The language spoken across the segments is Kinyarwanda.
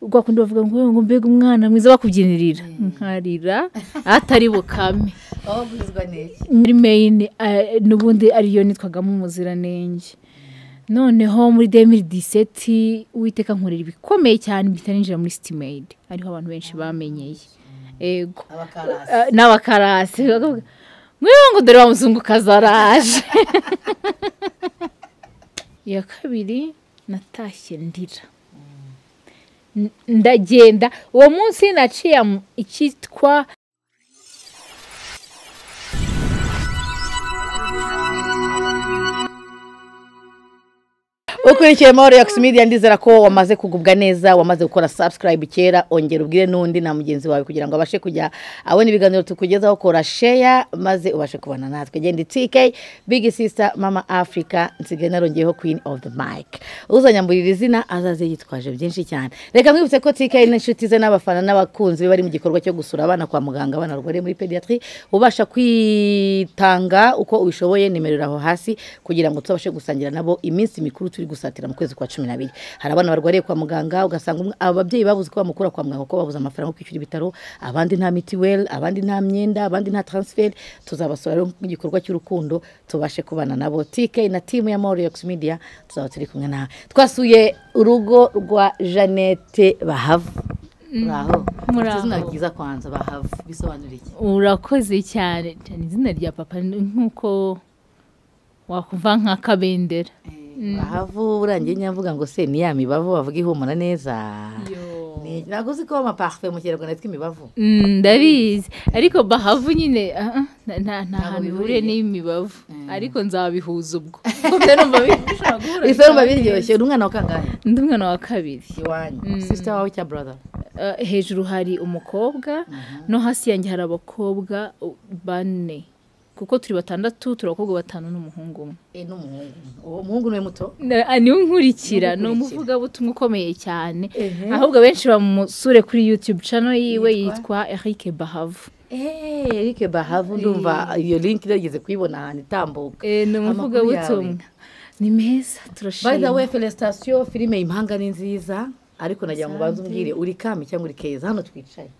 ugakunda bavuga ngo ngo mbega umwana mwiza bakubyinirira nkarira atari bukame aho gurizwa neza muri meyini eh, n'ubundi ariyo nitwagamo umuziranenge noneho muri demiri diseti uwiteka nkorera ibikomeye cyane mpita ninjira muri sitimeyidi ariho abantu benshi bamenyeye ego abakarasi Eh, n'abakarasi bakavuga mwiwe ngo dore wa muzungukazi araje iya kabiri natashye ndira N- ndagenda uwo munsi naciye mu- icyitwa ukurikiye amahoro ya media ndizera ko wamaze kugubwa neza wamaze gukora subscribe kera ongera ubwire n'undi na mugenzi wawe kugira ngo abashe kujya abona ibiganiro tukugezaho kora share maze ubashe kubana natwe genda tk big sister mama africa nsigaye narongeyeho queen of the mic uzanyamburira izina azaze yitwaje byinshi cyane reka mwibutse ko tk n'inshuti ze n'abafana n'abakunzi be bari mu gikorwa cyo gusura abana kwa muganga abana barwariye muri pediatri ubasha kwitanga uko ubishoboye nimero iri aho hasi kugira ngo tubashe gusangira nabo iminsi mikuru turi gusatira mu kwezi kwa cumi n'abiri hari abana barwariye kwa muganga ugasanga umwe- ababyeyi babuze ko bamukura kwa muganga kuko babuze amafaranga yo kwishyura ibitaro abandi nta mitiweli abandi nta myenda abandi nta taransiferi tuzabasura rero mu gikorwa cy'urukundo tubashe kubana nabo tk na timu ya moriyox media tuzaba turi kumwe nawe twasuye urugo rwa jeannette bahavu muraho muraho. Ufite izina ryiza kwanza bahavu bisobanura iki urakoze cyane cyane izina rya papa ni nk'uko wakumva nka kabendera bahavu urangiye nyavuga ngo se ni ya mibavu bavuga ihumura neza Ni- ntabwo uzi ko amaparufe mu kinyarwanda yitwa imibavu Mm, ndabizi ariko bahavu nyine ah, ah, nta- nta nta hantu bihuriye n'imibavu ariko nzabihuza ubwo Kubera numva bi- bishobora guhura ibifarumba biryoshye uri umwana wa kangahe Ndi umwana wa kabiri iwanyu sisita wawe cya brother Eh, hejuru hari umukobwa no hasi yanjye hari abakobwa uh, bane kuko turi batandatu turi abakobwa batanu n'umuhungu umwe Eh, n'umuhungu uwo muhungu niwe muto Na- ah, niwe nkurikira ni umuvugabutumwa ukomeye cyane ahubwo abenshi bamusure kuri youtube channel yiwe yitwa eric bahavu erike bahavu ndumva iyo link irageze kuyibona ahantu itambuka Eh, ni umuvugabutumwa ni meza by the turashima way felicitation filime impanga ni nziza ariko nagira ngo ubanze umbwire uri kami cyangwa uri keza hano twicaye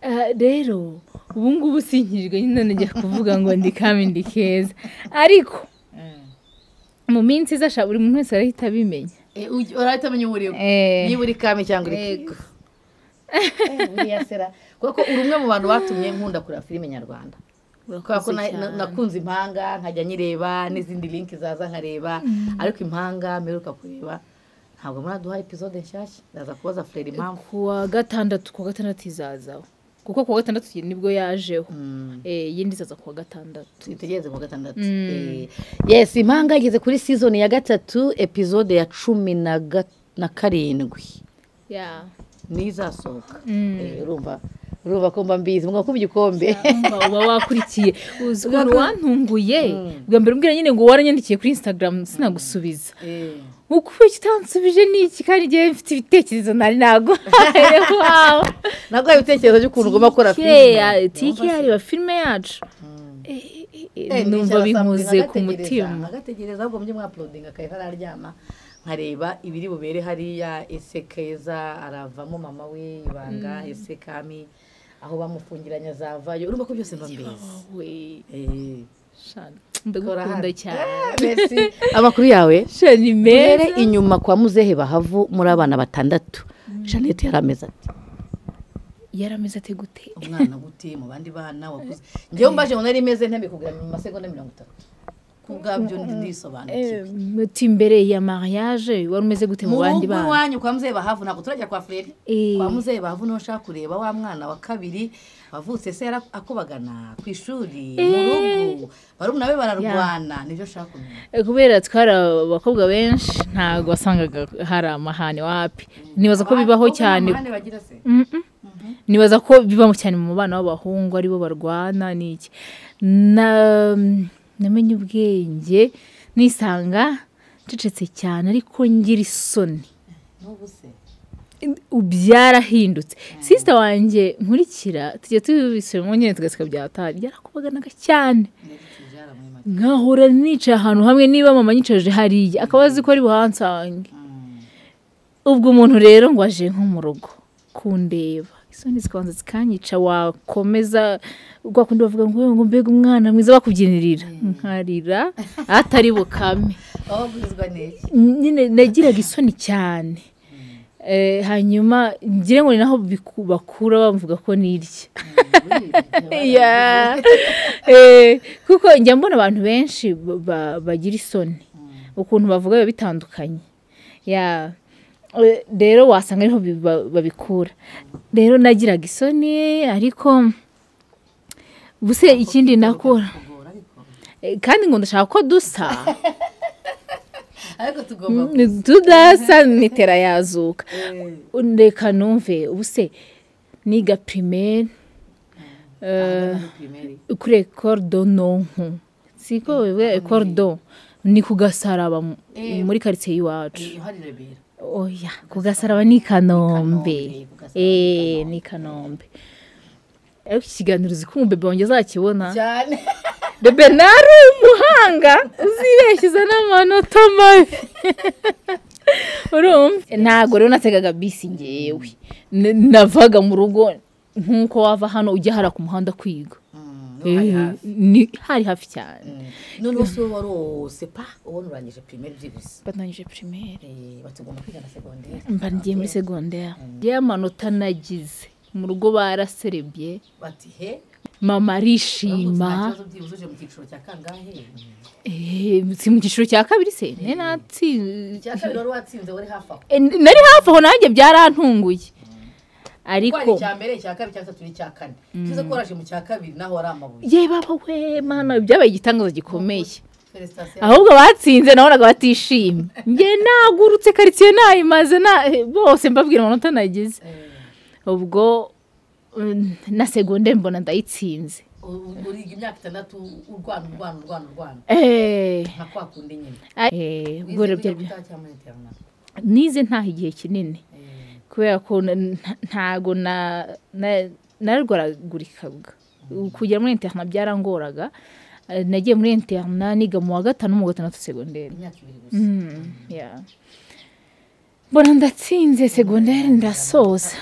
Ah, rero ubu ngubu sinkirijwe nyine najya kuvuga ngo ndi kami ndi keza ariko mu minsi iza sha buri muntu wese arahita abimenya Eh, uj- urahita umenya uwo uri we. Eh, niba uri kami cyangwa uri keza Eh, buriya sera kuko uri umwe mu bantu batumye nkunda kureba filime nyarwanda kubera ko urakoze na- na- cyane. nakunze impanga nkajya nyireba n'izindi linki zaza nkareba ariko impanga mperuka kureba ntabwo muraduha episode nshyashya ndaza kubaza furere impamvu ku wa gatandatu ku wa gatandatu izazaho kuko ku wa gatandatu nibwo yajeho Eh, iyindi izaza ku wa gatandatu twitegereze ku gatandatu Eh, yes impanga igeze kuri season ya gatatu episode ya cumi na ga- na karindwi Yeah. niyo izasohoka Mm. Eh, urumva urumva ko mba mbizi mwakuba igikombe Umva uba wakurikiye uzi ukuntu wantunguye bwa mbere umbwira nyine ngo waranyandikiye kuri instagram sinagusubiza Eh. ukuri kitansubije ni iki kandi igihe mfite ibitekerezo nari naguhaye wawe ntabwo hari ibitekerezo by'ukuntu ugomba gukora Tikeya- filime tikeya reba filime yacu Eh, eh, eh, numva binkuze ku mutima agategereza ahubwo mujye mwaporodinga akahita araryama nkareba ibiri bubere hariya ese keza aravamo mama we ibanga ese kami aho bamufungiranye azavayo urumva ko byose mba mbizi We, Eh, sha, ndagukunda kora hano. cyane Eh, merci. amakuru yawe sha ni mbere meza inyuma kwa muzehe bahavu muri abana batandatu jeannette yari ameze ati yarameze ate gute umwana gute mu bandi bana wakuze njyewe mbaje ngo nari meze ntebikubwira mu masegonda mirongo itatu ku bwabyo ndisobanukiwe muti imbere ya mariage wari umeze gute mu bandi rugo bana iwanyu kwa muzehe bahavu ntabwo turajya kwa fureri Eh. kwa muzehe bahavu niho ushaka kureba wa mwana wa kabiri wavutse se yari akubagana ku ishuri mu rugo barumuna be bararwana nibyo ushaka kumenya Eh, kubera twari abakobwa benshi ntabwo wasangaga hari amahane wapi nibaza ko bibaho Abakobwa cyane n'amahane bagira se Mhm. nibaza ko biba cyane mu bana b'abahungu aribo barwana n'iki Na- namenye ubwenge nisanga ncecetse cyane ariko ngira isoni n'ubu se byarahindutse sisita wanjye nkurikira tujya tubisubiramo nyine tugaseka byatari byarakubaganaga cyane ntibyara muri make nkahora nicaye ahantu hamwe niba mama nyicaje hariya akaba azi ko ari buhansange ubwo umuntu rero ngo aje nko mu rugo kundeba isoni zikabanza zikanyica wakomeza ubwo kundi bavuga ngo "Wewe ngo mbega umwana mwiza bakubyinirira nkarira atari bukame aho guhizwa neza nyine nagiraga isoni cyane Eh, hanyuma ngira ngo ni naho biku- bakura bavuga ko nirya Yeah. Eh, kuko njya mbona abantu benshi ba- ba- bagira isoni ukuntu bavuga biba bitandukanye Yeah. Eh, rero wasanga ariho bi- ba- babikura rero nagiraga isoni ariko buse ikindi nakura Eh, kandi ngo ndashaka ko dusa ariko tugomba tudasa mitera yazuka reka numve ubuse niga pirimeri kuri ekoro do nonko siko we ekoro do ni ku gasaraba mu- Eh. muri karitsiye y'iwacu oya ku gasaraba ni i kanombe Kugasaraba eee ni i kanombe ariko iki kiganiro uzi ko umubebe wanjye azakibona cyane bebe nari umuhanga uzibeshyiza n'amanota mabi urumva ntabwo rero nategaga bisi ngewe N- navaga mu rugo nk'uko wava hano ujya hariya ku muhanda kwiga Eh, ni- hari hafi cyane none wose wowe wari uwo sepa uwo urangije pirimeri byihuse batangije pirimeri Eh, batugomba kwiga na segonderi mba ngiye muri segonderi y'amanota nagize mu rugo baraserebye bati he mama uramutse nta arishima kibazo byibuze uje mu cyiciro cya kangahe Eh, si mu cyiciro cya kabiri se ne natsinze icya kabiri wari watsinze wari hafi aho E, n- nari hafi aho nanjye byarantunguye ariko ariko icya mbere icya kabiri icya gatatu n'icya kane kiza ko waraje mu cya kabiri naho wari amabuye ye baba we mana byabaye igitangaza gikomeye felicitasiyo ahubwo abatsinze nabonaga batishimye njye nagurutse karitsiye nayimaze na- bose mbabwira amanota nagize ubwo mm, na segonde mbona ndayitsinze uriga imyaka itandatu urwana urwana urwana urwana Eh, nka kwa kundi nyine eh, ubwo wize rero kwiga byari bya- gutaha cyangwa interinete nize ntaha igihe kinini kubera ko na- nta- ntago na- na- narwaragurikaga kujya muri interna byarangoraga Eh, nagiye muri interna niga mu wa gatanu mu wa gatandatu segonderi imyaka ibiri gusa Mm, yeah. mbona ndatsinze segonderi ndasoza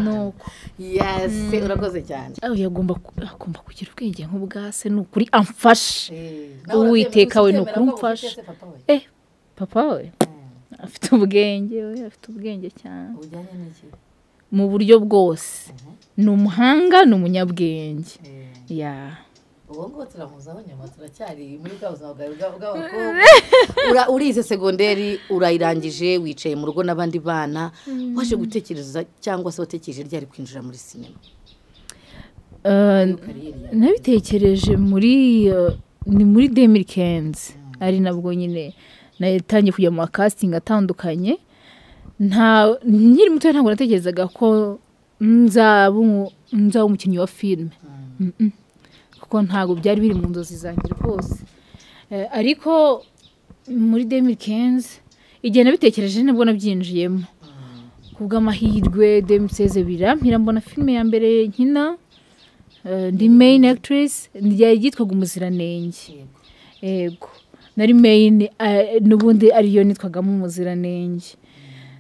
nuko yase urakoze cyane aho yagomba ku- agomba kugira ubwenge nk'ubwa se ni ukuri amfashe Nawe Uwiteka we urabyemera ni ukuri ko ufite umfashe. se papa we? eh papa we afite ubwenge we afite ubwenge cyane Ujyanye n'iki? mu buryo bwose ni umuhanga ni umunyabwenge Yeah. uwo nguwo turamuzaho nyuma turacyari muri bwa buzima bwawe bwa- bw'abakobwa Ura- urize segonderi urayirangije wicaye mu rugo n'abandi bana waje gutekereza cyangwa se watekereje ryari kwinjira muri sinema Uh, kariyeri yawe nabitekereje muri uh, ni muri demiri kenzi ari nabwo nyine natangiye kujya mu makasitingi atandukanye nta nkiri muto ntabwo natekerezaga ko nzaba umu- nzaba umukinnyi wa filime Mm-mm. kuko ntabwo byari biri mu nzozi zanjye rwose Eh, ariko muri demiri kenzi igihe nabitekereje nibwo nabyinjiyemo kubw'amahirwe demiseze birampira mbona filime ya mbere nkina eh, ndi main actress ryari ryitwaga umuziranenge Yego. yego nari main eh, n'ubundi ariyo nitwagamo umuziranenge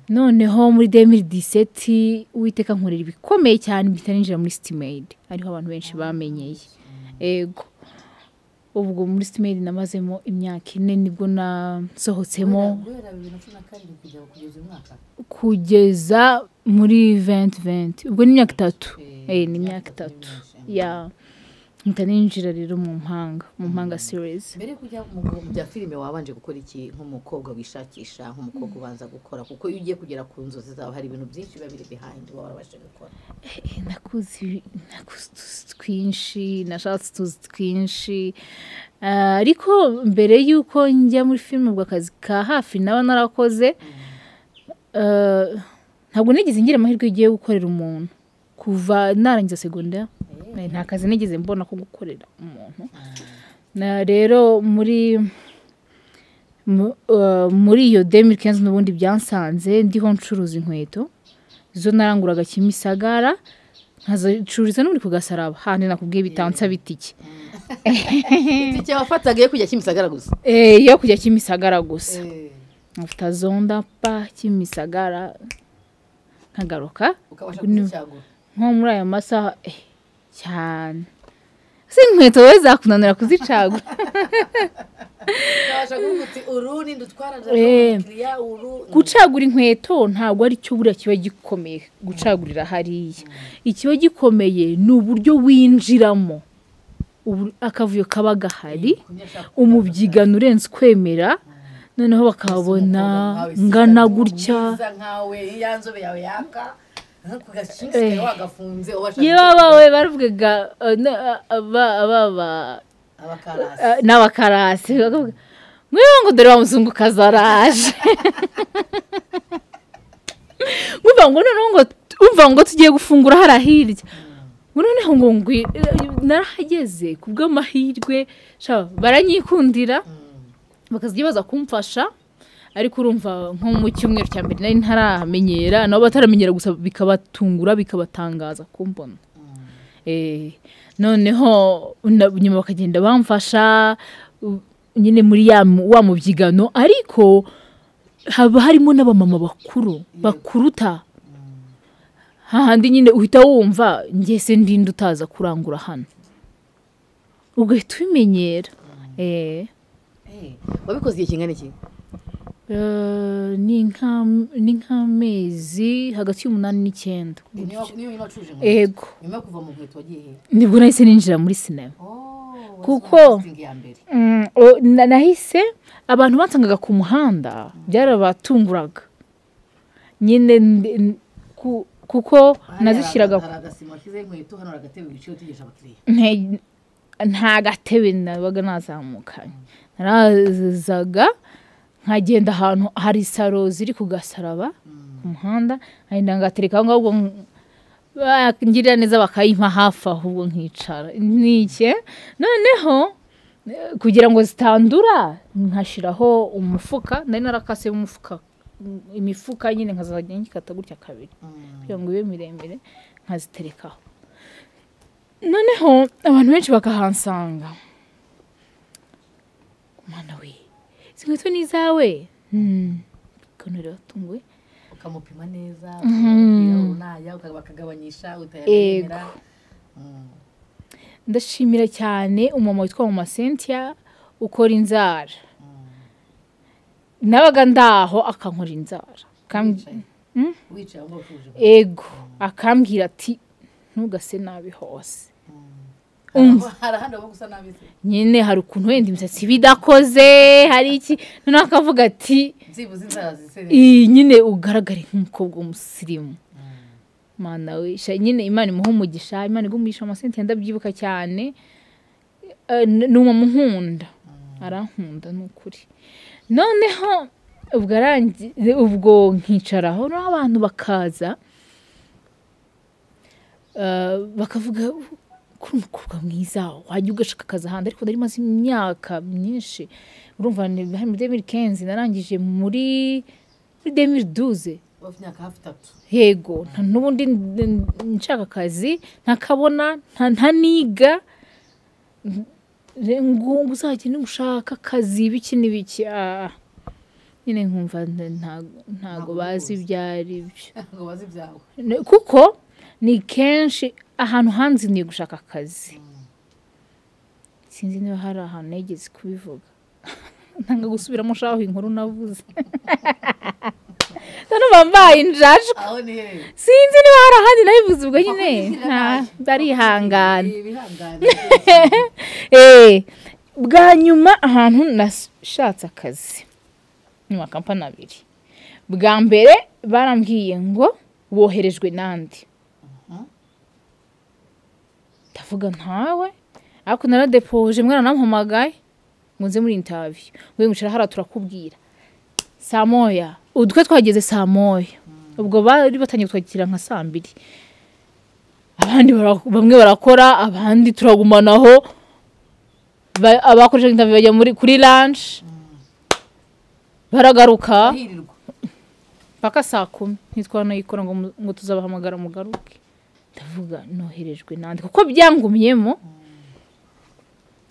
noneho muri demiri diseti uwiteka nkorera ibikomeye cyane mpita ninjira muri sitimeyidi ariho abantu benshi bamenyeye yego ubwo muri sitimeyidi namazemo imyaka ine nibwo nasohotsemo Guhera- guhera bibiri na cumi na karindwi kugera kugeza uyu mwaka kugeza muri venti venti ubwo ni imyaka itatu Eh, Eh, ni imyaka imyaka itatu itatu n'imyaka ya mpita ninjira rero mu mpanga mu mpanga series mbere yo kujya mu mu bya filime wabanje gukora iki nk'umukobwa wishakisha nk'umukobwa ubanza gukora kuko iyo ugiye kugera ku nzozi zawe hari ibintu byinshi biba biri behind waba warabashe gukora Eh, nakuze nakuze utuzi twinshi nashatse utuzi twinshi Ah, ariko mbere y'uko njya muri filime ubwo akazi ka hafi naba narakoze ah, ntabwo nigeze ngira amahirwe yo gukorera umuntu kuva narangiza segonderi Eh, nta kazi nigeze mbona ko gukorera umuntu na rero muri mu- uh, muri iyo demiri kenzi n'ubundi byansanze ndiho ncuruza inkweto zo naranguraga kimisagara nkazicururiza no muri ku gasaraba handi nakubwiye bitansa bitike itike wafataga yo kujya kimisagara gusa Eh, yo kujya kimisagara gusa nkavuta zonda pa kimisagara nkagaruka ukabasha Ni- kuzicyagura nko muri aya masaha eh, cyane si inkweto we zakunanira kuzicagura ukabasha kuvuga uti uru ni dutwara Eh. umukiriya uru gucagura inkweto ntabwo ari cyo buriya kiba gikomeye gucagurira hariya ikiba gikomeye ni uburyo winjiramo Ubu- akavuyo kaba gahari umubyiganyi urenze ukwemera noneho bakabona ngana gutya nkawe ya nzobe yawe yaka ku gakingi Eh. kari wagafunze ubasha yewe abawe baravugaga eh, na- a- aba- ababa abakarasi eh, n'abakarasi bakavuga, mwiwe ngo dore wa muzungukazi araje nkumva ngo noneho ngo umva ngo tugiye gufungura hariya hirya ngo noneho ngo ngwi- eh, narahageze ku bw'amahirwe sha, baranyikundira bakazajya baza kumfasha ariko urumva nko mu cyumweru cya mbere nari ntaramenyera nabo bataramenyera gusa bikabatungura bikabatangaza kumbona Eh, noneho na- nyuma bakagenda bamfasha u- nyine muri ya mu- wa mubyigano ariko haba harimo n'abamama bakuru bakuruta hahandi nyine uhita wumva ngese ndinde utaza kurangura hano ugahita ubimenyera eh. wabikoze igihe kingana iki Eh, ni nk'am- ni nk'amezi hagati y'umunani n'icyenda niyo niba wacuje ego nyuma yo kuva mu nkweto wagiye he nibwo nahise ninjira muri sinema Kuko- ya mbere Mm, o- na- nahise abantu bansangaga ku muhanda byarabatunguraga nyine ndi- n- ku- kuko nazishyiraga hari agasima washyizeho inkweto hano hari agatebe wicaye utegereje abakiriya nte- nta gatebe nabaga nazamukanye narazaga nkagenda ahantu hari saro ziri ku gasaraba ku muhanda nkagenda ngatereka aho ngaho ubwo nk- bangirira neza bakayimpa hafi aho ubwo nkicara nike noneho eh, kugira ngo zitandura nkashyiraho umufuka nari narakase umufuka mm, imifuka nyine nkazajya nkikata gutya kabiri kugira ngo ibe miremire nkaziterekaho noneho abantu benshi bakahansanga mana we izi nkweto ni izawe Hmm. ukuntu riratunguye ukamupima neza Mhm. unaya bakagabanyisha Ego. utayamwemera ndashimira cyane umumama witwa mama Cynthia ukora inzara nabaga ndaho akankora inzara Akambwi- wicaye aho utuje ego akambwira ati ntugase nabi hose Haraho- hari ahandi waba gusa nabi se nyine hari ukuntu wenda imisatsi iba idakoze hari iki noneho akavuga ati byibuze inzara zisereye iyi nyine ugaragare nk'umukobwa w'umusirimu mana we sha nyine imana imuha umugisha imana igumisha amasenti ndabyibuka cyane Eh, n- ni umumama unkunda arankunda ni ukuri noneho ubwo arangiye ubwo nkicaraho noneho abantu bakaza eh, bakavuga kuri umukobwa mwiza wajya ugashaka akazi ahandi ariko nari maze imyaka myinshi urumva ni muri demiri kenzi narangije muri muri demiri duze bafite imyaka hafi itatu yego nta n'ubundi n- n- nshaka akazi ntakabona nta- ntaniga Re- ngo ngo uzagende gushaka akazi biki n'ibiki ah. nyine nkumva nta- nta- ntago bazi ibyo ari byo ngo bazi ibyawe Ne- kuko ni kenshi ahantu hanziniye gushaka akazi sinzi niba hari ahantu nigeze kubivuga ntanga gusubiramo shaho inkuru navuze none uba mbaye injajwe aho ni hehe sinzi niba hari ahandi nabivuze ubwo nyine Bakubwira nta- nabi. barihangana Ibi- bihangane Eh, bwa nyuma ahantu nashatse akazi ni makampani abiri bwa mbere barambwiye ngo woherejwe n'andi ndavuga ntawe ariko naradepoje mwana namuhamagaye ngo nze muri intaviyu ngo yicara hariya turakubwira saa moya udutwe twageze saa moya ubwo bari batangiye kutwakira nka saa mbiri abandi bara- bamwe barakora abandi turagumanaho Ba- abakoresha intaviyu bajya muri kuri lanshi baragaruka hirirwa mpaka saa kumi ntitwanayikora ngo, mu- ngo tuzabahamagara mugaruke ndavuga noherejwe nandi kuko byangumyemo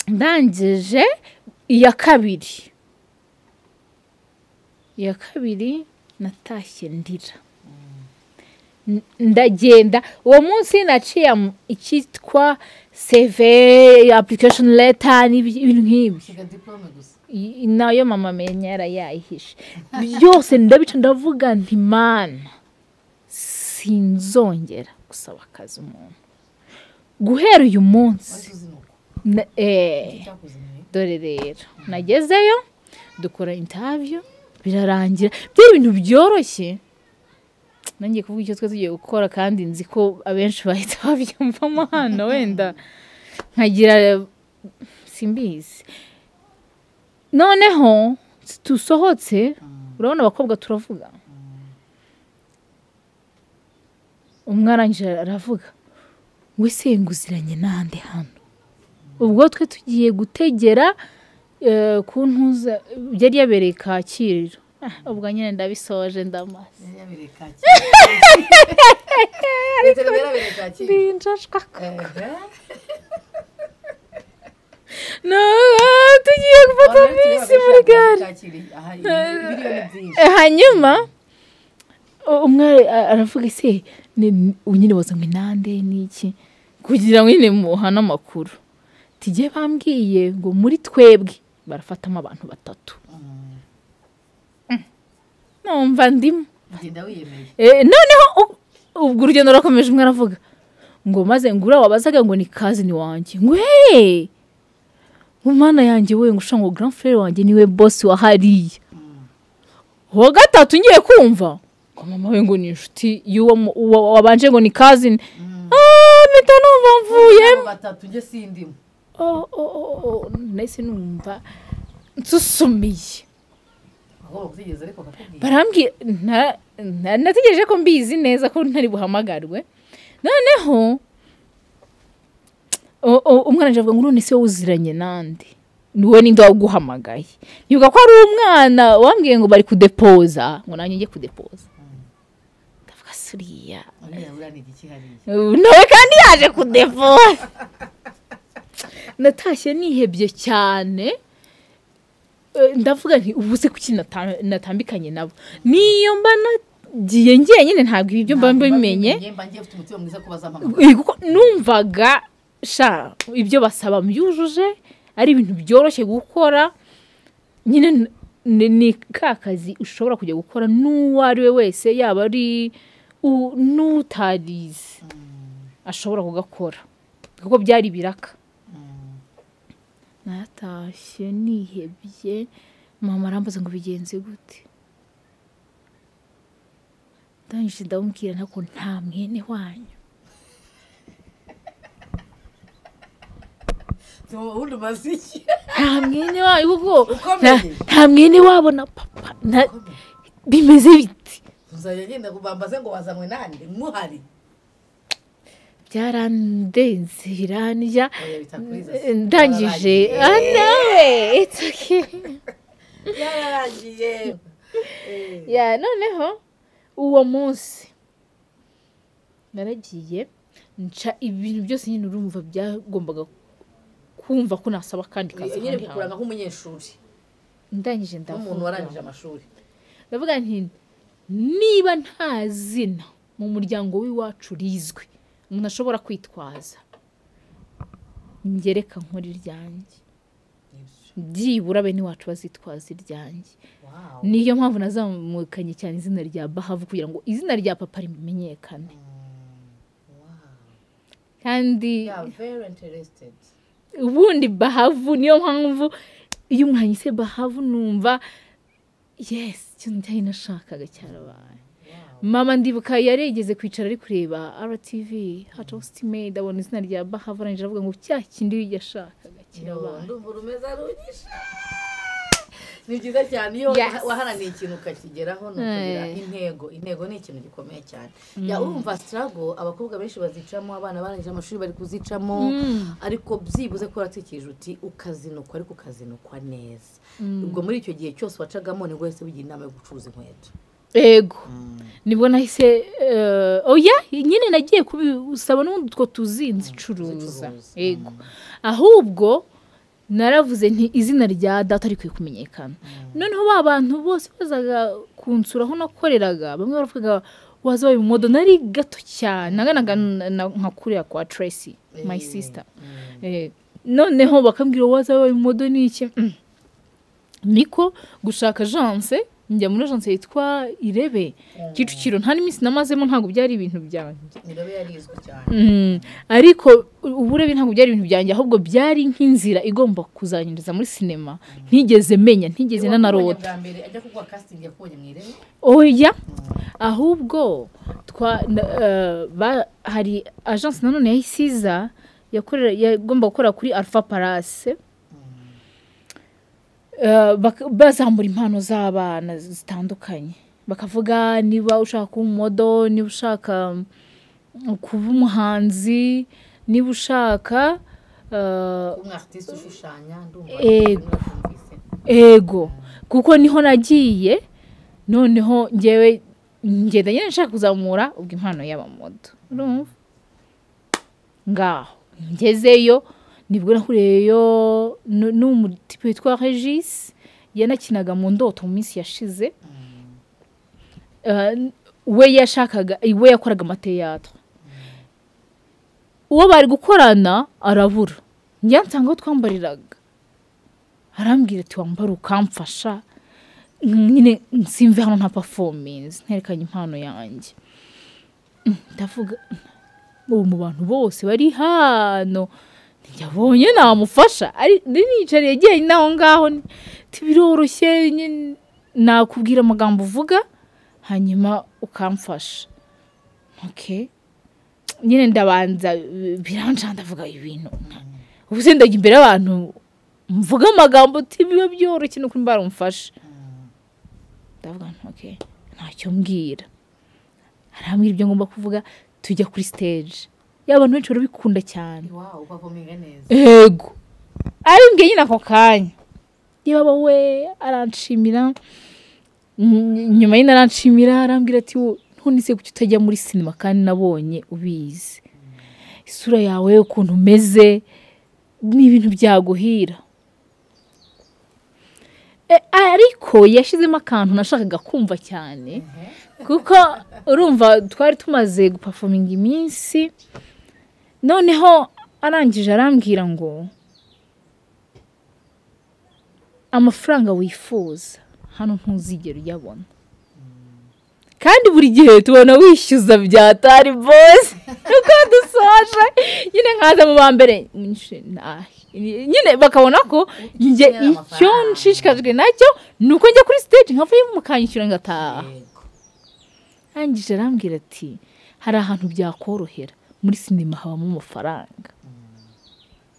ndangije iya kabiri iya kabiri natashye ndira N- ndagenda uwo munsi naciye mu- icyitwa seve application leta n'ibintu nk'ibyo siga diporome gusa I- nayo mama amenya yarayayihishe byose ndabica ndavuga nti mana sinzongera gusaba akazi umuntu guhera uyu munsi wahise uzinuka na- eh, cyakuzaniye dore rero nagezeyo dukora intaviyo birarangira byari ibintu byoroshye nanjye kuvuga icyo twe tugiye gukora kandi nzi ko abenshi bahita babyumvamo hano wenda nkagira simbizi noneho tusohotse urabona abakobwa turavuga umwe arangije aravuga we senguziranye n'ahandi hano ubwo twe tugiye gutegera eh, ku ntuza yari yabereye kacyiru Ah, ubwo nyine ndabisoje ndamaze yari yabereye kacyiru metero yarabereye kacyiru ehe No, ah, tugiye gufata Abantu benshi bisi baba muri bashaka gare kacyiru aha ibiriyoni byinshi Eh, hanyuma u- umwe ara- aravuga se ni- nyine waza ngo inande n'iki kugira ngo nyine muhane amakuru tujye bambwiye ngo muri twebwe barafatamo abantu batatu Mm. numva ndimo ugenda wiyemeye Eh, noneho u- ubwo urugendo rurakomeje umwe aravuga ngo maze ngura wabazaga ngo ni kazini wanjye ngo hehe ngo mana yanjye we ngo ushanga ngo grand frere wanjye niwe boss wa hariya uwa gatatu ngiye kumva ngo mama we ngo ni inshuti y'uwo mu- uwo wabanje ngo ni kazini ah mpita numva mvuye Abo batatu njye sindimo oh, oh, oh, oh, nahise numva nsusumiye ahubwo kutigeze ariko kakubwira barambwira nta- nta- nategereje ko mbizi neza ko ntari buhamagarwe noneho o- o- umwana avuga ngo none se wowe uziranye nande niwe ninde waguhamagaye nibuka ko ari umwana wambwiye ngo bari kudepoza ngo nanjye njye kudepoza ndavuga suriya uriya buriya ni igiki hariya nawe kandi yaje kudepoza natashye nihebye cyane Eh, ndavuga nti ubu se kuki nata- natambikanye nabo niyo mba nagiye njyenyine ntabwo ibyo mba Ntabwo mbimenye mba ngiye mfite umutima mwiza ko bazampamagara Eh, kuko numvaga sha ibyo basaba mbyujuje ari ibintu byoroshye gukora nyine n- ni- ni ka kazi ushobora kujya gukora n'uwo ari we wese yaba ari u- n'utarize ashobora kugakora kuko byari biraka Mm. natashye nihebye mama arambaza ngo bigenze gute ndangije ndamubwira ntabwo nta mwene wanyu Tuba ubundi umaze iki nta mwene wanyu kuko Ukomeye. nta- nta mwene wabo na papa nta- bimeze biti tuzajya ngenda kubambaze ngo wazanywe nande muhari byarandenze birandya oya bitakuriza ndangije ah, nawe it's okay. yararangiye ya noneho uwo munsi naragiye nca ibintu byose nyine urumva byagombaga kumva ko nasaba kandi kazi nyine ahandi gukuranga hantu. nk'umunyeshuri ndangije nk'umuntu warangije ndavuga amashuri ndavuga nti niba nta zina mu muryango w'iwacu rizwi umuntu ashobora kwitwaza ngereka nkora iryanjye byibura bene iwacu bazitwaza iryanjye Wow. niyo mpamvu nazamukanye cyane izina rya bahavu kugira ngo izina rya papa rimenyekane kandi Yeah, very interested. ubundi bahavu niyo mpamvu iyo umwanyise bahavu numva yes icyo njyanye nashakaga cyarabaye Wow. mama ndibuka yarigeze kwicara ari kureba rtv hatositimade abona izina rya bahavu arangije aravuga ngo cya kindi yashakaga Yo, cyarabaye Ndumva urumeza runyisha. Ni byiza cyane iyo Yes. waharaniye ikintu ukakigeraho ni ukugira Eh. intego. Intego ni ikintu gikomeye cyane. Ya urumva struggle abakobwa benshi bazicamo, abana barangije amashuri bari kuzicamo. Ariko byibuze ko waratwikije uti ukazinukwa ariko ukazinukwa neza. Ubwo muri icyo gihe cyose wacagamo nibwo wese wigira inama yo gucuruza inkweto. ego nibwo nahise eh, oya nyine nagiye kubisaba n'ubundi utwo tuzinzi icuruza Zicuruza. yego ahubwo naravuze nti izina rya data rikwiye kumenyekana noneho ba bantu bose bazaga kunsura aho nakoreraga bamwe baravuga waza wabaye umumodo nari gato cyane naganaga na- na- nka kuriya kwa tracy my sister Eh, noneho bakambwira waza wabaye umumodo ni iki Mm. niko gushaka agence njya muri agence yitwa irebe kicukiro nta n'iminsi namazemo ntabwo byari ibintu byanjye nirobe yarizwe cyane Mm, ariko uburebi ntabwo byari ibintu byanjye ahubwo byari nk'inzira igomba kuzanyiriza muri sinema ntigeze menya ntigeze Wamubonye nanarota bwa mbere ajya kuguha casting yakubonye mu irebe oya ahubwo twa na- eh, ba- hari agence nanone yahise iza yakorera- yagomba gukora kuri alpha palase bazambura impano z'abana zitandukanye bakavuga niba ushaka kuba umumodo niba ushaka mm, kuba umuhanzi niba ushaka eh, umwe artiste ushushanya ndumva Ego. nakumvise. ego kuko niho nagiye noneho ngewe ngenda nyine nshaka kuzamura ubwo impano y'abamodo urumva ngaho ngezeyo nibwo nahuriyeyo nu- n'umutipe witwa regis yanakinaga mu ndoto mu minsi yashize Eh, we yashakaga we yakoraga amateyatro uwo bari gukorana arabura njya nsanga aho twambariraga arambwira ati wambara ukamfasha nyine simve hano nta performance nterekanye impano yanjye Mm, ndavuga mm, ubu mu bantu bose bari hano yabonye namufasha ari niyicariye jyenyine aho ngaho ni- ati biroroshye nyine nakubwira amagambo uvuga hanyuma ukamfasha okay nyine ndabanza bi- biranca ndavuga ibintu ubu se ndajya imbere y'abantu mvuge amagambo uti biba byoroshye ni ukuri mbara umufashe ndavuga nti okay ntacyo mbwira arambwira ibyo ngomba kuvuga tujya kuri stage ya bantu benshi barabikunda cyane iwawe ubavuminga neza yego arimbwiye nyine ako kanya yaba we aranshimira ny- nyuma nyine aranshimira arambwira ati "Wo, none se kuki utajya muri sinema kandi nabonye ubizi isura yawe ukuntu umeze ni ibintu byaguhira E, ariko yashyizemo akantu nashakaga kumva cyane kuko urumva twari tumaze gupafominga iminsi noneho arangije arambwira ngo amafaranga wifuza hano ntuzigera uyabona kandi buri gihe tubona wishyuza byatari bose nuko dusoje nyine nkaza mu ba mbere nyinshi ntahe. nyine bakabona ko njye Ukenera icyo amafaranga. nshishikajwe nacyo ni uko njya kuri stage nkavuyemo mukanyishyura ngataha yego arangije arambwira ati hari ahantu byakorohera muri sinema habamo amafaranga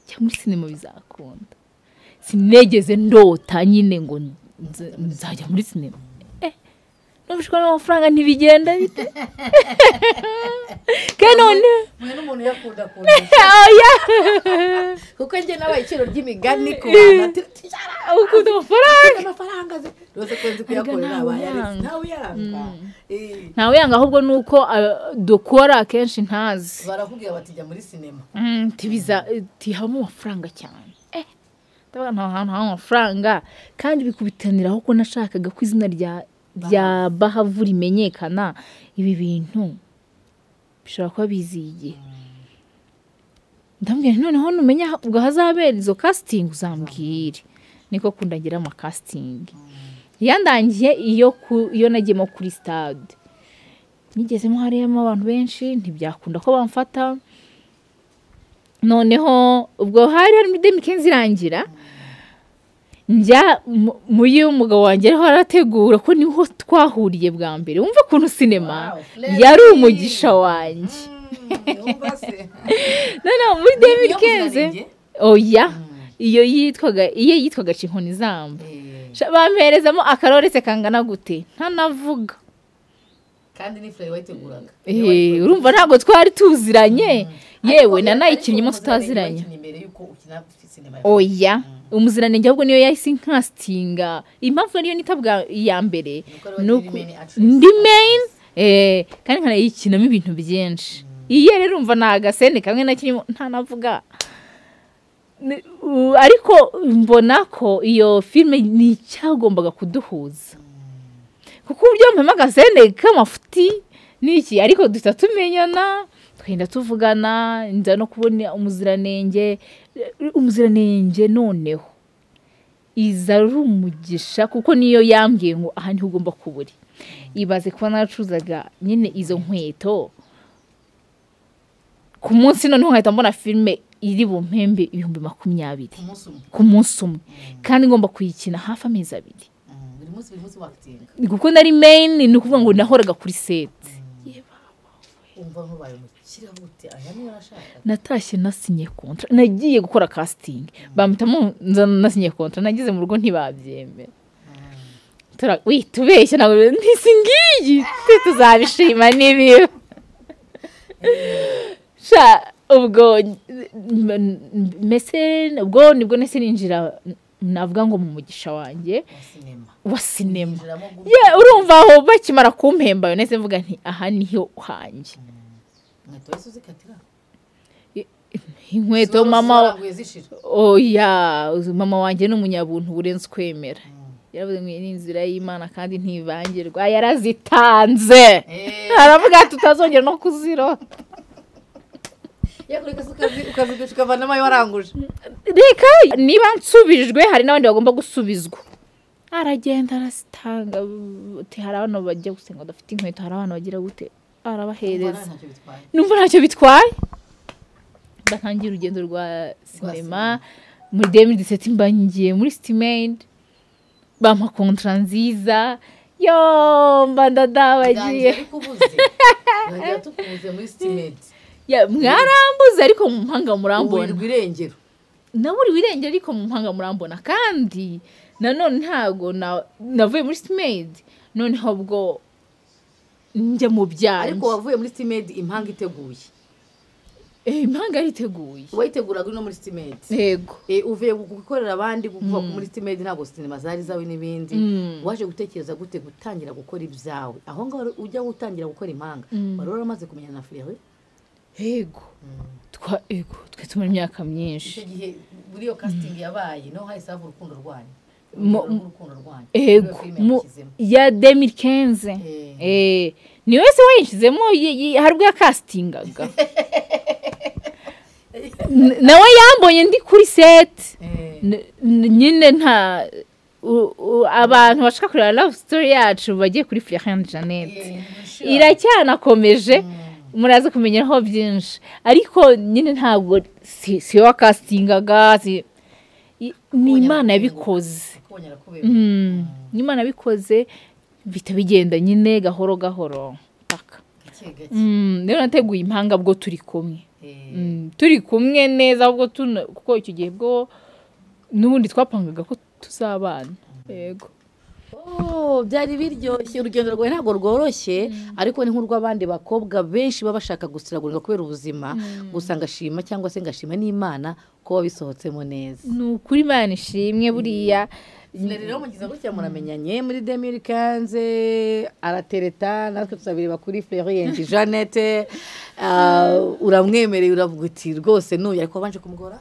cyangwa muri sinema bizakunda sinegeze ndota nyine ngo nze- nzajya muri sinema Eh, numvishwa n'amafaranga ntibigenda bite kandi none mwe n'umuntu yakunda kunda oya kuko njye nabaye iciro ry'imigani ku bantu ati "Tujyara, ukunda amafaranga ufite amafaranga ze rwose kunze kuyakorera ntawe abaye aretse uyanga. ntawe uyanga Eh, ntawe yanga ahubwo ni uko ah, dukora akenshi ntazi barakubwira bati jya muri sinema Mm, tibiza tihabamo amafaranga cyane eh ndavuga nta hantu haba amafaranga kandi bikubitanira aho ko nashakaga ko izina rya rya bahavu rimenyekana ibi bintu bishobora kuba biziye igihe ndambwira nti noneho numenya ha- ubwo hazabera izo casting uzambwire niko kundagira amakasitingi yandangiye iyo ku- iyo nagiyemo kuri stade nigezemo harimo abantu benshi ntibyakunda ko bamfata noneho ubwo hari harimo idemikenzi irangira njya mu- muri y'umugabo wanjye ariho arategura ko niho twahuriye bwa mbere wumva ukuntu sinema Wow, Freddy. yari umugisha wanjye Mm, yumva se noneho muri Iyo demikenzi kuzarinjye? oya iyo yitwaga iyo yitwaga cinkoni zamba Eh, Sha- bamperezamo akarorese kangana gute ntanavuga kandi ni furere wayiteguraga Eh, urumva ntabwo twari tuziranye yewe Ariko- nanayikinnye ariko umunsi tutaziranye wayikinnye mbere y'uko ukina sinema oya umuziranenge ahubwo niyo yahise inkasitinga impamvu ariyo nita bwa iya mbere Nuko ari ni wowe uko- main actress. ndi main eh, kandi nkanayikinamo ibintu byinshi iye rero urumva ni agasende kamwe na kimwe ntanavuga Ni- u- ariko mbona ko iyo filime ni icyagombaga kuduhuza kuko uburyo mpamvu agasende k'amafuti n'iki ariko duhita tumenyana twenda tuvugana nza no kubona umuziranenge umuziranenge noneho iza ari umugisha kuko niyo yambwiye ngo aha niho ugomba kuba uri ibaze kuba naracuruzaga nyine izo nkweto ku munsi noneho nkahita mbona filime iri bumpembe ibihumbi makumyabiri umunsi umwe ku munsi umwe kandi ngomba kuyikina hafi amezi abiri Mm, buri munsi buri munsi wakitinga ni kuko nari meyini ni ukuvuga ngo nahoraga kuri seti umva nk'ubaye umukire gute aya niyo arashaka natashye nasinye kontra nagiye gukora kasitingi bampitamo nzana nasinye kontra nageze mu rugo ntibabyemera Tura- wi tubeshya ntabwo ntisi ngiyi twe tuzabishima n'ibiba sha ubwo mese ubwo nibwo nese ninjira navuga ngo mu mugisha wanjye wa sinema wa sinema yinjiramo gutya ye urumva aho bakimara kumpemba nese mvuga nti aha niho hanjye inkweto wese uzikatira inkweto Zora- mama zoranguye zishira oya mama wanjye ni umunyabuntu burenze ukwemera yaravuze ngo iyi ni inzira y'imana kandi ntivangirwa yarazitanze Eh. aravuga ati utazongera no kuzirota yakora ikasi ukazigurisha ukavanamo ayo waranguje reka niba nsubijwe hari n'abandi bagomba gusubizwa aragenda arasitanga ati hari abantu bajya gusenga badafite inkweto hari abantu bagira gute Umva arabahereza ntacyo bitwaye numva ntacyo bitwaye batangiye urugendo rwa sinema muri demiri diseti mba ngiye muri sitimeyini bampa kontara nziza yo mba ndadabagiye ndangira kubuze ndangira tukubuze muri sitimenti Ya, mwarambuze ariko mu mpanga murambona uburirwa irengero naburiwe irenge ariko mu mpanga murambona kandi nanone ntabwo na- navuye muri sitimeyini noneho ubwo njya mu ariko byanjye wavuye muri sitimenti impanga iteguye Eh, impanga yariteguye wayiteguraga ino muri sitimenti yego Eh, uvuye gukorera abandi kuva muri sitimedi ntabwo sinema zari zawe n'ibindi Mm. waje gutekereza gute gutangira gukora ibyawe aho ngaho ujya gutangira gukora impanga Mm. wari waramaze kumenya na furi yawe yego twa ego twe tumara imyaka myinshi icyo gihe muri iyo kasitingi yabaye naho hahise hava urukundo rwanyu Mu- Urukundo rw'urukundo rwanyu ego mu- ya demi kenze Eh. ni wese wayishyizemo hari ubwo yakasitingaga N- nawe yambonye ndi kuri seti N- n- nyine nta u- u- abantu bashaka kureba love story yacu bagiye kuri florian jeannette iracyanakomeje muraza kumenyeraho byinshi ariko nyine ntabwo si si wowe wakasitingaga si- i- ni imana yabikoze Mm, ni imana yabikoze bihita bigenda nyine gahoro gahoro paka Mm, rero nateguye impanga bwo turi kumwe Mm, turi kumwe neza ahubwo tuna kuko icyo gihe bwo n'ubundi twapangaga ko tuzabana yego Oh, byari biryoshye urugendo rwawe ntabwo rworoshye ariko ni nk'urw'abandi bakobwa benshi baba bashaka gusiragurika kubera ubuzima gusa ngashima cyangwa se ngashima n'imana ko wabisohotsemo neza ni ukuri imana ishimwe buriya rero mugize gutya muramenyanye muri demiri kanze aratereta natwe tuzabireba kuri feriyenti jeannette Ah, uramwemereye uravuga uti rwose nuyu ariko wabanje kumugora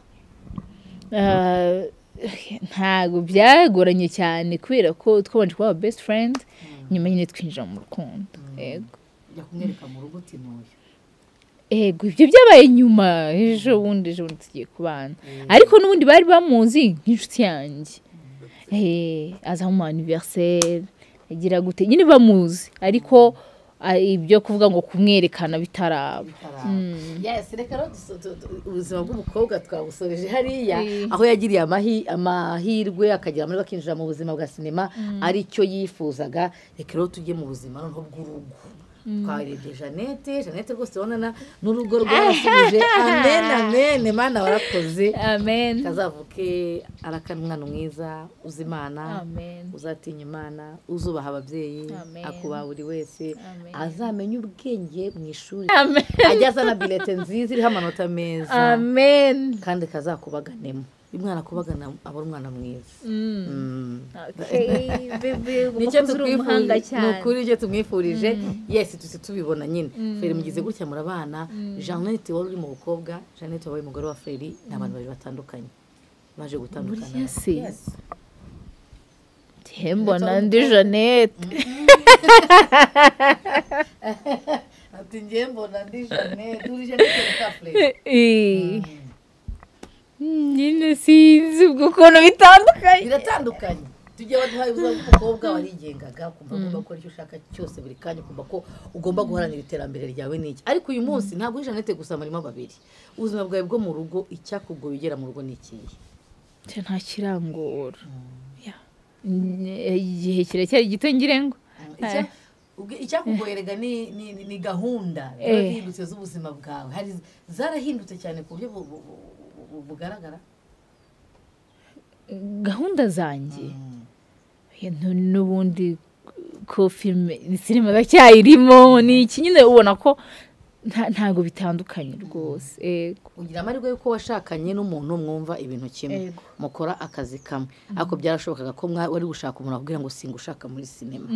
Ah, ntabwo byagoranye cyane kubera ko twabanje kuba best friend nyuma nyine twinjira mu rukundo yego jya kumwereka mu rugo uti nuyu ego ibyo byabaye nyuma ejo bundi ejo bundi tugiye kubana ariko n'ubundi bari bamuzi nk'inshuti yanjye Eh, aza mu aniveriseri agira gute nyine bamuzi ariko ah, ibyo kuvuga ngo kumwerekana bitaraba Yes, reka rero duso- tu- tu- ubuzima bw'umukobwa twabusoreje hariya Eh. aho yagiriye amahi- amahirwe akagera muri bakinjira mu buzima bwa sinema aricyo yifuzaga reka rero tujye mu buzima noneho bw'urugo twarebye jeannette jeannette rwose urabona n'urugo rwarasubije amen amen mana warakoze amen kazavuke arakana umwana mwiza uzi imana amen uzatinya imana uzubaha ababyeyi Amen. akubaha buri wese Amen. azamenya ubwenge mu ishuri amen ajya azana bilete nziza iriho amanota meza amen kandi kazakubaganemo iyo umwana akubagana aba ari umwana mwiza Mm. Mm. Okay, baby, nicyo ugomba kuba uri umuhanga tukwifurije ni cyane. ukuri nicyo tumwifurije yesi tuzi tubibona nyine feri mugize gutya murabana jeannette wari uri mu bukobwa jeannette wabaye umugore wa feri ni abantu babiri batandukanye maje buriya gutandukana se Yes. mbona ndi jeannette ati njye mbona ndi jeannette uri jeannette mukafure Eh. Mm, nyine sinzi ubwo ukuntu bitandukanye biratandukanye tujya baduhaye ubuzima bw'umukobwa warigengaga kumva ugomba gukora icyo ushaka cyose buri kanya ukumva ko ugomba guharanira iterambere ryawe n'iki ariko uyu munsi ntabwo uri jeannette gusa murimo babiri ubuzima bwawe bwo mu rugo icyakugoye ugera mu rugo ni ikihe Cyo nta kirangora Yeah. Mm, igihe kiracyari gito ngira ngo Icya- ubwe- icyakugoyerega ni- ni ni- ni gahunda Eh. ziba zihindutse z'ubuzima bwawe hari zarahindutse cyane ku buryo bu- bu- bu- bu- bu- bugaragara gahunda zanjye Ibintu n'ubundi ko filime sinema bacyayirimo ni iki nyine ubona ko nta- ntabwo bitandukanye rwose Yego. ugira amahirwe y'uko washakanye n'umuntu mwumva ibintu kimwe Yego. mukora akazi kamwe ariko byarashobokaga ko mwa- wari gushaka umuntu akubwira ngo singushaka muri sinema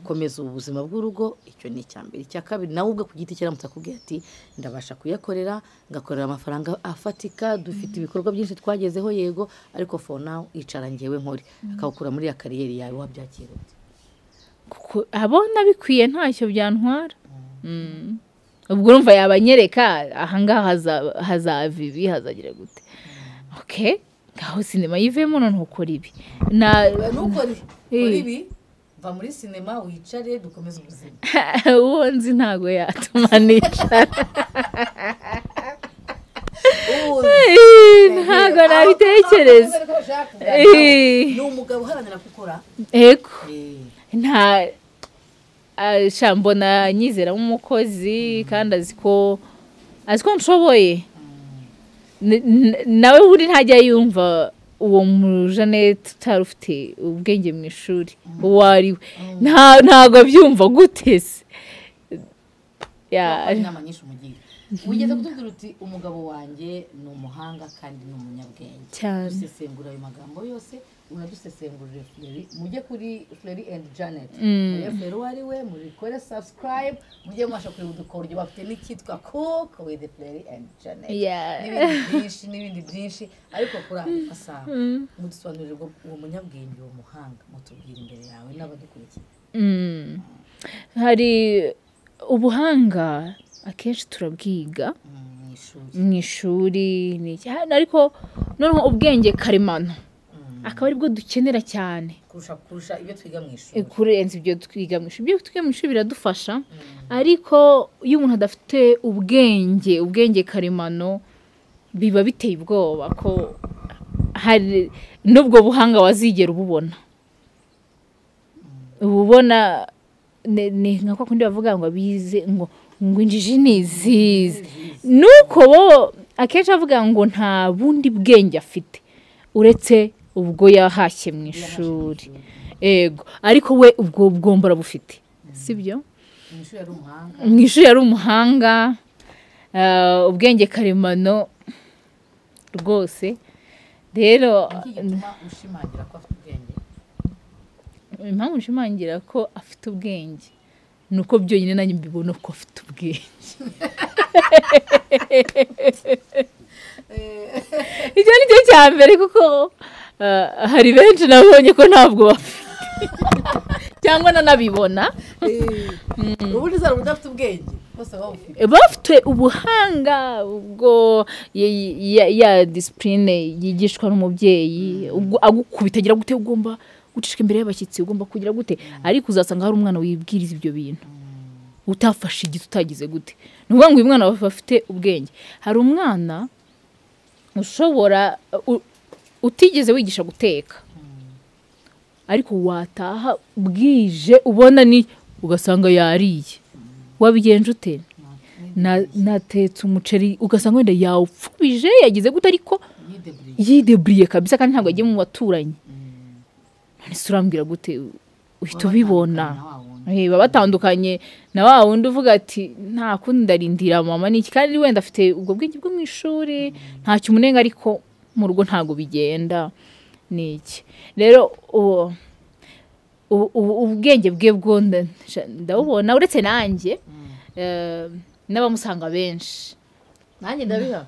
komeza ubu buzima bw'urugo icyo ni icya mbere icya kabiri nawe ubwe ku giti cye aramutse akubwira ati ndabasha kuyakorera ngakorera amafaranga afatika dufite ibikorwa byinshi twagezeho yego ariko for now icara ngewe nkore akawukura muri ya kariyeri yawe wabyakira ute kuko abona bikwiye ntacyo byantwara Mm. ubwo urumva yabanyereka ahangaha haza- hazava ibi hazagira gute ok ngaho sinema yivemo none ukora ibi Na- nukore Eh. ibi va muri sinema wicare dukomeze ubuzima uwo nzi ntabwo yatumanisha Eh, ntabwo nabitekereza Eh. ni umugabo uharanira gukora ego nta ah, sha mbona nyizera nk'umukozi kandi azi ko azi ko nshoboye N- n- nawe buri ntajya yumva uwo mu jeannette utari ufite ubwenge mu ishuri uwo ari we Nta- ntabwo abyumva gute se Ya- hari inama nyinshi umugira ugeze kutubwira uti umugabo wanjye ni umuhanga kandi ni umunyabwenge Cyane. dusesengura ayo magambo yose unadusesengurire fleri mujye kuri fleri and janet Mm. mujye fleri uwo ari we mubikore subscribe mujye mubasha kureba udukoryo bafite n'icyitwa cook with fleri and janet Yeah. n'ibindi byinshi n'ibindi byinshi ariko kuri ayo masaha mudusobanurire ngo uwo munyabwenge uwo muhanga mutubwire imbere yawe n'abadukurikiye Mm. hari ubuhanga akenshi turabwiga mm, mu ishuri mu ishuri ni iki- ha- ariko noneho ubwenge karemano akaba aribwo dukenera cyane kurusha kurusha ibyo twiga mu e, ishuri kurenza ibyo twiga mu ishuri ibyo twiga mu ishuri biradufasha ariko iyo umuntu adafite ubwenge ubwenge karemano biba biteye ubwoba ko hari n'ubwo buhanga wazigera ububona uba ubona ni ni nka kwa kundi bavuga ngo abize ngo ngo injiji ni izize nuko bo akenshi bavuga ngo nta bundi bwenge afite uretse ubwo yahashye mu ishuri ego ariko we ubwo bwombora bufite sibyo mu ishuri ari umuhanga mu ishuri yari umuhanga eh, ubwenge karemano rwose rero iki gituma ushimangira ko afite ubwenge impamvu nshimangira ko afite ubwenge ni uko byonyine nanjye mbibona ko afite ubwenge icyo ni cyo cya mbere kuko eh, hari benshi nabonye ko ntabwo bafite cyangwa nanabibona ubundi zari udafite ubwenge bose bawufite bafite ubuhanga ubwo ya- ya- ya disipurine yigishwa n'umubyeyi ubwo agukubita agira gute ugomba gucishwa imbere y'abashyitsi ugomba kugira gute ariko uzasanga hari umwana wibwiriza ibyo bintu utafashe igiti utagize gute ni ukuvuga ngo uyu mwana aba afite ubwenge hari umwana ushobora u- utigeze wigisha guteka ariko wataha bwije ubona ni ugasanga yariye wabigenje ute na- natetse umuceri ugasanga wenda yawupfubije yagize gute ariko yideburiye yideburiye kabisa kandi ntabwo yagiye mu baturanyi none se urambwira gute uhita ubibona Eh, baba batandukanye na wa wundi uvuga ati nta kundi ndarindira mama ni iki kandi wenda afite ubwo bwenge bwo mu ishuri ntacyo umunenga ariko mu rugo ntabwo bigenda ni iki rero uwo ubu- ubu- ubwenge bwe bwo nda- sha- ndabubona uretse nanjye eh, n'abamusanga benshi nanjye ndabiha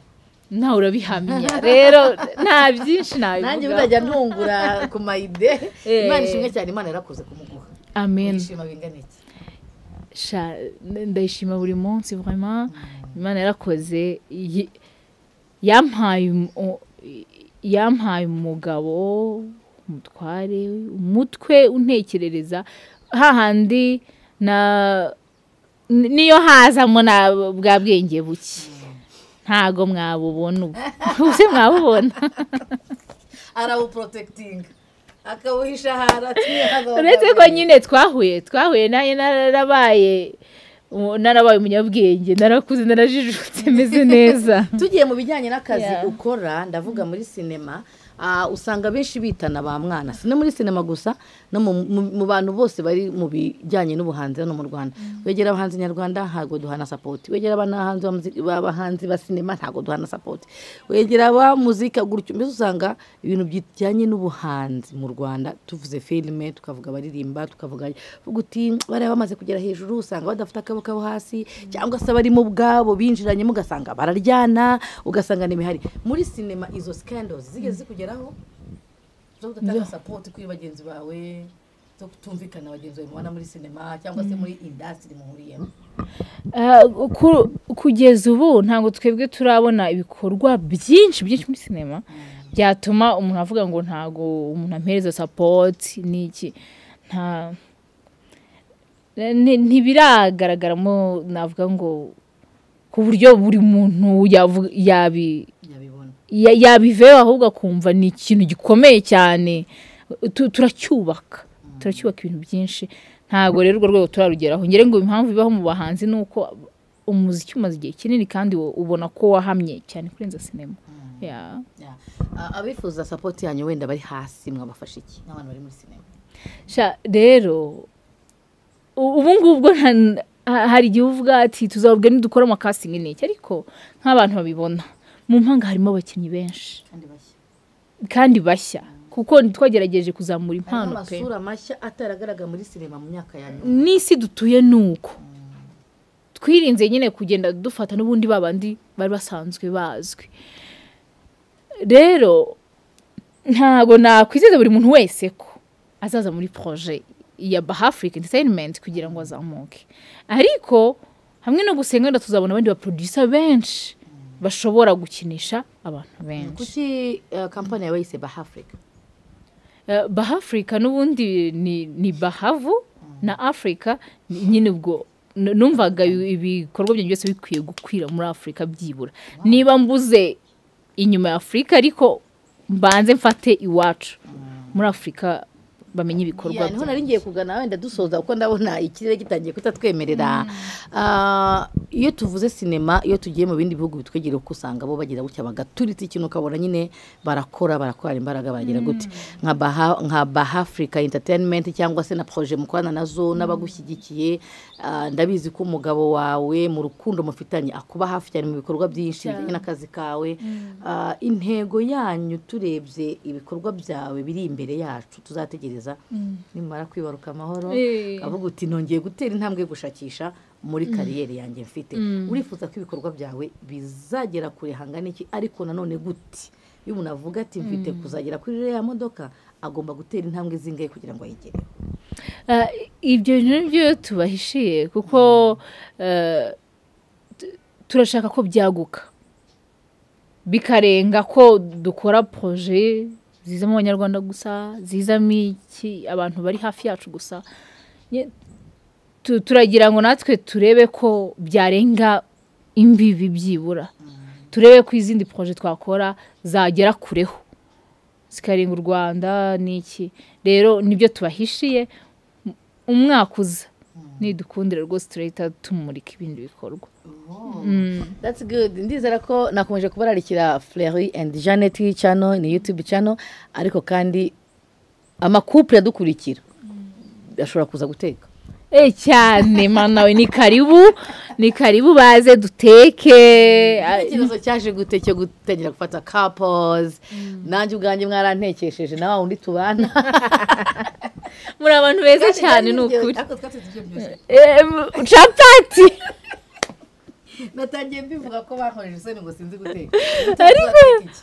nawe urabihamya rero nta byinshi nanjye nabivuga bizajya ntungura ku mayide Eh. imana ishimwe cyane imana yarakoze kumuguha amen ishima bingana iki Sha- ndayishima buri munsi vraiment imana yarakoze yi- yampaye um- u- yampaye umugabo umutware umutwe untekerereza hahandi na ni- niyo hazamo na bwa bwenge buke ntago mwabubona ubu ubuse mwabubona arawuporotekitinga akawuhisha ahantu atiyahaba uretse ko nyine twahuye twahuye nayo narabaye umu- narabaye umunyabwenge narakuze narajijutse meze neza tugiye mu bijyanye n'akazi Yeah. ukora ndavuga muri sinema ah, usanga benshi bitana ba mwana si no muri sinema gusa no mu- mu- mu bantu bose bari mu bijyanye n'ubuhanzi hano mu rwanda wegera abahanzi nyarwanda ntabwo duhana sapoti wegera abahanzi ba muzi- b'abahanzi ba sinema ntabwo duhana sapoti wegera ba muzika gutyo mbese usanga ibintu bijyanye n'ubuhanzi mu rwanda tuvuze filime tukavuga abaririmba tukavuga uvuga uti bariya bamaze kugera hejuru usanga badafite akaboko kabo hasi cyangwa se abarimo ubwabo binjiranyemo ugasanga bararyana ugasanga n'imihari muri sinema izo scandals zigeze zikugeraho zo kudatanga sapoti kuri bagenzi bawe zo kutumvikana bagenzi bawe mubona muri sinema cyangwa se muri indasitiri muhuriyemo Ah, ku- kugeza ubu ntabwo twebwe turabona ibikorwa byinshi byinshi muri sinema byatuma umuntu avuga ngo ntabwo umuntu ampereza sapoti n'iki nta ni- ntibiragaragara mo navuga ngo ku buryo buri muntu yavu- yabi nyabibona ya- yabiveho ahubwo akumva ni ikintu gikomeye cyane Tu- turacyubaka turacyubaka ibintu byinshi ntabwo rero urwo rwego turarugeraho ngere ngo impamvu bibaho mu bahanzi ni uko umuziki umaze igihe kinini kandi wo- ubona ko wahamye cyane kurenza sinema Yeah. Yeah. Ah, abifuza sapoti yanyu wenda bari hasi mwabafasha iki n'abantu bari muri sinema Sha, rero u- ubu ngubu bwo nta- ha- hari igihe uvuga ati tuzababwe nidukora amakasingi n'iki ariko nk'abantu babibona mu mpanga harimo abakinnyi benshi kandi bashya kandi bashya kuko twagerageje kuzamura harimo impano pe amasura mashya ataragaragara muri sinema mu myaka ya nyuma n'isi dutuye ni uko twirinze nyine kugenda dufata n'ubundi babandi bari basanzwe bazwi rero ntabwo nakwizeza buri muntu wese ko azaza muri poroje ya baha afurika enterinimenti kugira ngo azamuke ariko hamwe no gusenga wenda tuzabona abandi baporoduyisa benshi bashobora gukinisha abantu benshi kuki eh, kampani yawe yise baha afurika Eh, baha afurika n'ubundi ni, ni bahavu na afurika ni- nyine ubwo n- numvaga ibi- ibikorwa byanjye byose bikwiye gukwira muri afurika byibura niba mbuze inyuma ya afurika ariko mbanze mfate iwacu muri afurika bamenye ibikorwa Yeah, niho byanjye. nari ngiye kugana wenda dusoza kuko ndabona ikirere gitangiye kutatwemerera Ah, iyo tuvuze sinema iyo tugiye mu bindi bihugu bitwegera uko usanga bo bagira gutya bagaturitsa ikintu ukabona nyine barakora barakorana imbaraga baragira gute nka baha nka baha afurika enterinimenti cyangwa se na poroje mukorana nazo n'abagushyigikiye Ah, ndabizi ko umugabo wawe mu rukundo mufitanye akuba hafi cyane mu bikorwa byinshi bijyanye n'akazi kawe Ah, intego yanyu turebye ibikorwa byawe biri imbere yacu tuzategereza nimara kwibaruka amahoro Eh. avuga uti nongeye gutera intambwe yo gushakisha muri kariyeri yanjye mfite urifuza ko ibikorwa byawe bizagera kure hangana iki ariko nanone gute iyo umuntu avuga ati mfite kuzagera kuri iriya modoka agomba gutera intambwe zingahe kugira ngo ayigereho Ah, ibyo bintu byo tubahishiye kuko eh, tu- turashaka ko byaguka bikarenga ko dukora poroje ziza mu banyarwanda gusa zizamo iki abantu bari hafi yacu gusa Nye- tu- turagira ngo natwe turebe ko byarenga imbibi byibura turebe ko izindi poroje twakora zagera kureho zikarenga u rwanda n'iki rero nibyo tubahishiye M- umwaka uza nidukundira rwose turahita tumurika ibindi bikorwa That's good. Ndizera ko nakomeje kubararikira Fleury and Janet channel ni YouTube channel ariko kandi amakupure adukurikira ashobora kuza guteka Eh, cyane mana we ni karibu ni karibu baze duteke Ah, ikibazo cyaje gute cyo gutangira gufata kapozi nanjye ubwanjye mwarantekesheje na wa wundi tubana muri abantu beza cyane ni ukuri Ariko twatse ibyo byose. Eh, m- capati natangiye mbivuga ko bankoreje isoni ngo sinzi guteka ariko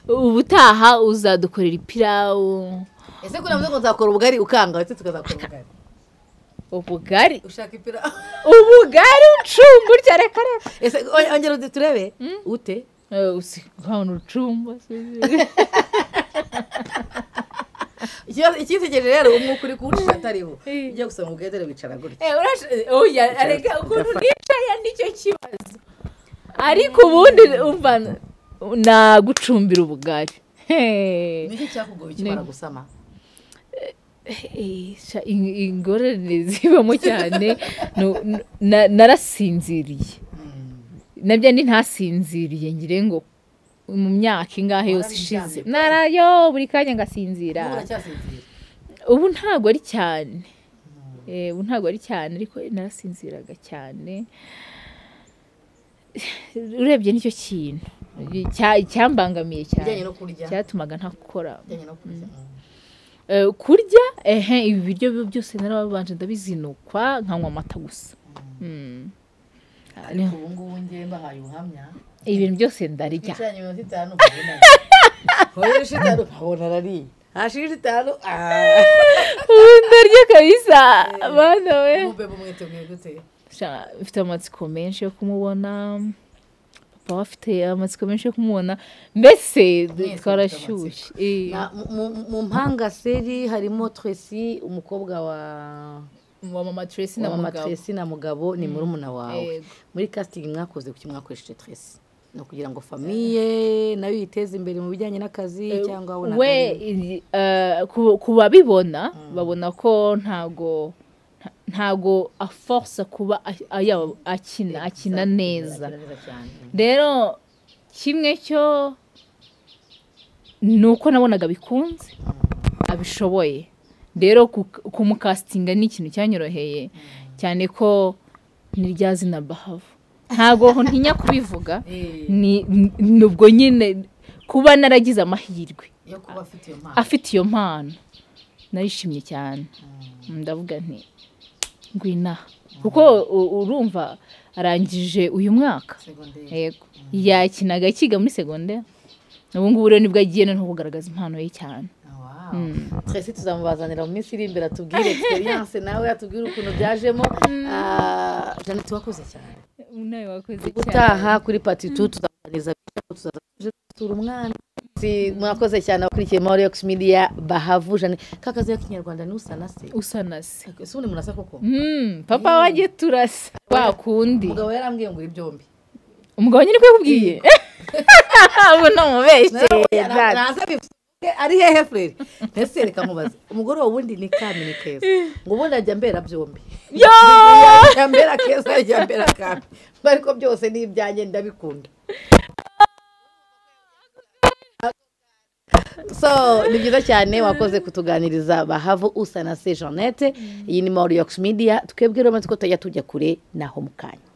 ubutaha uzadukorera ipirawu ese kuri ngo nzakora ubugari ukanga ndetse tukazakora ubugari ubugari ushaka ipira ubugari ucumbu rya reka reka ese o- ongera uti- turebe ute ukabona urucumbu Ikibazo- icyitegereje rero umwuka uri kuwucisha atariho Eh. ujya gusoma ubwedere wicara gutya oya reka ukuntu nicaye nicyo kibazo ariko ubundi umva nagucumbira ubugari Hey. niki cyakugoye ukimara gusama Isha, ing- ingorane zibamo cyane nu- nu- na- narasinziriye nabyo ni ntasinziriye ngire ngo mu myaka ingahe yose ishize Warabiryamye? narayo buri kanya ngasinzira ubu uracyasinzira ubu ntabwo ari cyane Eh, ubu ntabwo ari cyane ariko narasinziraga cyane urebye nicyo kintu cya- icyambangamiye cyane bijyanye no kurya cyatumaga ntakora bijyanye no kurya Eh, kurya ehe ibi biryo bi- byose narababanje ndabizinukwa nkanywa amata gusa Mm. ariko ubu ngubu ngiye mbahaye ubuhamya ibintu byose ndarya icanye iminota itanu horesha itanu nkabona arariye hashirije itanu ah. ubu ndarya kabisa bana we umube bumwiteguye gute Sha, mfite amatsiko menshi yo kumubona papa we afite amatsiko menshi yo kumubona mbese du- Mwese twarashyushye Eh, Na- mu- mu- mu mpanga seri harimo twesi umukobwa wa wa mama Tracy na wa mama mugabo twesi na mugabo ni murumuna wawe Yego. muri casting mwakoze kuki mwakoresheje twesi ni ukugira ngo famiye nayo yiteze imbere mu bijyanye n'akazi cyangwa we we i- eh, ku- ku babibona babona ko ntago nta- ntago aforsa kuba a- aya- akina akina neza rero kimwe cyo ni uko nabonaga bikunze abishoboye rero ku- kumukasitinga ni ikintu cyanyoroheye cyane ko n'irya zina bahavu ntabwo ntinya kubivuga ni ni ubwo nyine kuba naragize amahirwe yo kuba afite iyo mpano afite iyo mpano narishimye cyane ndavuga nti ngwinaha kuko u- urumva arangije uyu mwaka segonderi yego yakinaga akiga muri segonderi ubu ngubu rero nibwo agiye noneho kugaragaza impano ye cyane twese tuzamubazanira mu minsi iri imbere atubwire experience nawe atubwire ukuntu byajemo Ah, janet wakoze cyane nawe wakoze gutaha kuri pati tu tuzaganiriza tuzaza tuje dusura umwana Si- mwakoze cyane abakurikiye Maurix Media bahavujane ka kazi y'ikinyarwanda ni usana se usa na se ese ubundi murasa koko Mm, papa wanjye turasa wa kundi umugabo yarambwiye ngo uri byombi umugabo nyine ko yakubwiye ubu namubeshye Yara- naza bivuze, ari hehe frere ntese reka mubaze umugore wawe ubundi ni kami ni keza ngo ubundi ajya mbera byombi ajya mbera keza ajya mbera kami ariko byose ni ibyanjye ndabikunda so ni byiza cyane wakoze kutuganiriza bahavu usa na se jeannette iyi ni mauriyox media twebwe rero maze ko tujya tujya kure naho mu kanya